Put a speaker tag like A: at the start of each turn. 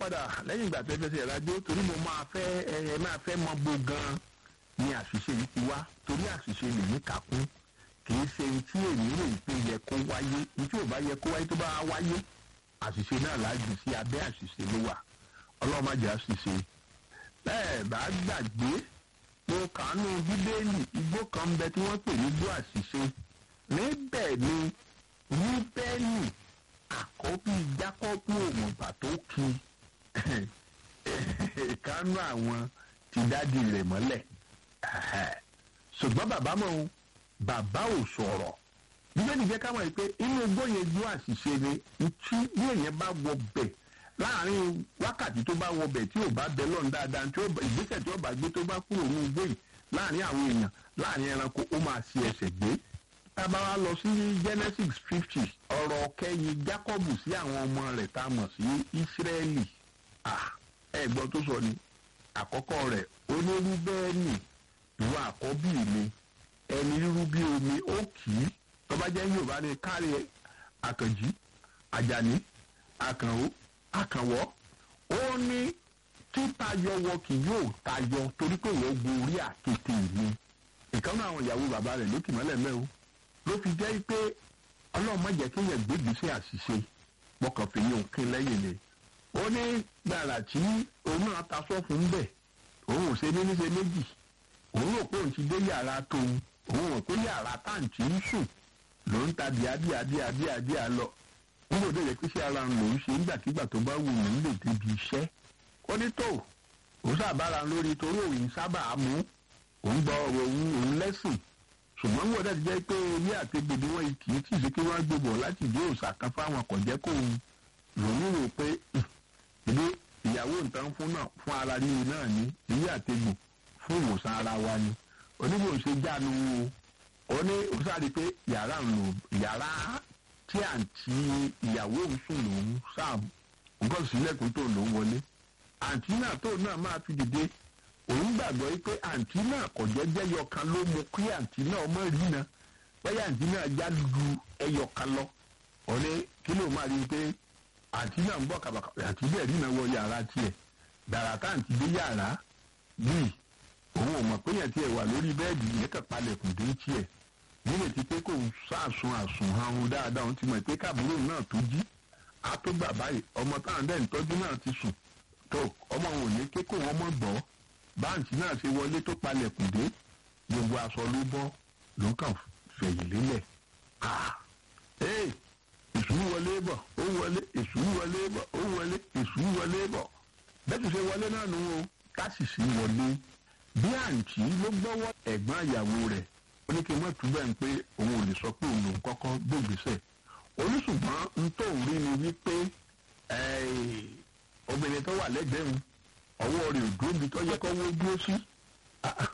A: padà lẹ́yìn ìgbà tẹ́ fẹsẹ̀ rájò torí mo máa fẹ́ ẹ ẹ máa fẹ́ mọ bó gan-an ni àṣìṣe yìí ti wá torí àṣìṣe lèmi kà kún kì í ṣe tí èmi rò pé yẹ kó wáyé ní tí ò bá yẹ kó wáyé tó bá wáyé àṣìṣe náà láàjù sí abẹ́ àṣìṣe ló wà ọlọ́run má jẹ́ àṣìṣe bẹ́ẹ̀ bá gbàgbé mo kàánú bíbélì igbó kan ń bẹ tí wọ́n pè ní igbó àṣìṣe níbẹ̀ ni rúbẹ́nì àkọ́bí jákọ́bù òmùgbà tó ki kánú àwọn ti dádì rẹ̀ mọ́lẹ̀ ṣùgbọ́n bàbá mọ̀ ọ́n bàbá ò sọ̀rọ̀ bíbélì jẹ́ ká mọ̀ pé inú igbó yẹn igbó àṣìṣe ni tí bí èèyàn bá wọ bẹ̀ láàrin wákàtí tó bá wọ bẹ̀ tí ò bá bẹ lọ́n dáadáa tí ìgbésẹ̀ tí ó bá gbé tó bá kúrò ní igbó yìí láàrin àwọn èèyàn láàrin ẹranko ó máa ṣe ẹsẹ̀ gbé tábà wá lọ sí genesis fifty ọ̀rọ̀ kẹyìn jacob sí àwọn ọmọ rẹ̀ tá a mọ̀ sí israeli ẹ gbọ́ tó sọ ni àkọ́kọ́ rẹ̀ onírúbẹ́ẹ̀nì ìwọ àkọ́bí mi ẹni rírú bí omi ó kì í tọ́ba jẹ́ yorùbá ni kárí àkànjí àjàní àkànó àkànwọ́ ó ní títayọ wọ kì yóò tayọ torí pé wọ́n gun orí àkété mi ìkànnì àwọn ìyàwó bàbá rẹ̀ lókè mọ́lẹ̀ mẹ́wọ́ ló fi jẹ́ pé ọlọ́run má jẹ́ kéèyàn gbégbèsè àṣìṣe mọ́kàn fi yín òkè lẹ́yìn ni ó ní gbàrà tí òun náà ta sọ́ọ̀fù ń bẹ̀ òun ò ṣe ní ní ṣe méjì òun rò pé òun ti dé yàrá tóun òun rò pé yàrá táǹtì ń sùn ló ń ta bíadíadíadíadíà lọ nígbà tó yẹ kí sí ara lòún ṣe nígbàkigbà tó bá wù ú lè débi iṣẹ́ ó ní tó òun sábàárà lórí torí òun sábà mú òun gbọ́ òun òun lẹ́sìn ṣùgbọ́n wọ́n dẹ̀ ti jẹ́ pé ilé àtẹ̀gbè ni wọ́n kì í tì sí kí wọ́n gbébọ̀ láti ìdí òòṣà kan fáwọn àkànjẹ́ kó òun lòun rò pé ìdí ìyàwó nǹkan fún náà fún ara líle náà ní ilé àtẹ̀gbè fún ìwòsàn ara wa ni oníbò ṣe jánu o ó ní ó sáré pé yàrá ń lò yàrá tí àǹtí ìyàwó ń sùn lòun sáà nǹkan sílẹ̀kùn tó lòun wọlé àǹtí náà tó náà máa fi dìde òun gbàgbọ́ yìí pé àǹtí náà kò jẹ́jẹ́ yọkan ló mú kí àǹtí náà mọ̀ rí na bẹ́ẹ̀ àǹtí náà já lu ẹyọkan lọ ọ̀lẹ́ kí ló máa rí i pé àǹtí náà ń bọ̀ kàbàkà àǹtí bẹ́ẹ̀ rí na wọ yàrá tiẹ̀ gbàrà tá àǹtí dé yàrá bíi òun ò mọ̀ pé yẹn tiẹ̀ wà lórí bẹ́ẹ̀dì yẹn kàn palẹ̀kùn dé tiẹ̀ nílẹ̀ tí pé kò sàásùn àsùn ahun dáadáa òun ti mọ̀ pé káàbùrò náà tó jí á tó gbà báyìí ọmọ táwọn dẹ́n tọ́jú náà ti sùn tó ọmọ òun ò ní ké kó wọn mọ̀ gbọ́ báǹkì náà ṣe wọlé tó palẹ̀kùn dé gbogbo aṣọ ló bọ́ ló kàn fẹ̀yìn lélẹ̀ ee èṣù wọlé bọ̀ ó wọlé èṣù wọlé bọ̀ ó wọlé èṣù wọlé bọ̀ bẹ́ẹ̀ tó ṣe wọlé náà nù o káṣìṣì wọlé bí àǹtí ló gbọ́wọ́ ẹ̀gbọ́n àyàwó rẹ̀ ó ní kí n má túbẹ̀ ń pé òun ò lè sọ pé òun lòún kọ́kọ́ gbògbèsẹ̀ oníṣùgbọ́n n tó ń rí ni wípé obìnrin tó wà lẹ́gbẹ̀ẹ́ òun ọwọ́ rẹ̀ ò dúró bí tó yẹ kó wó dúró sí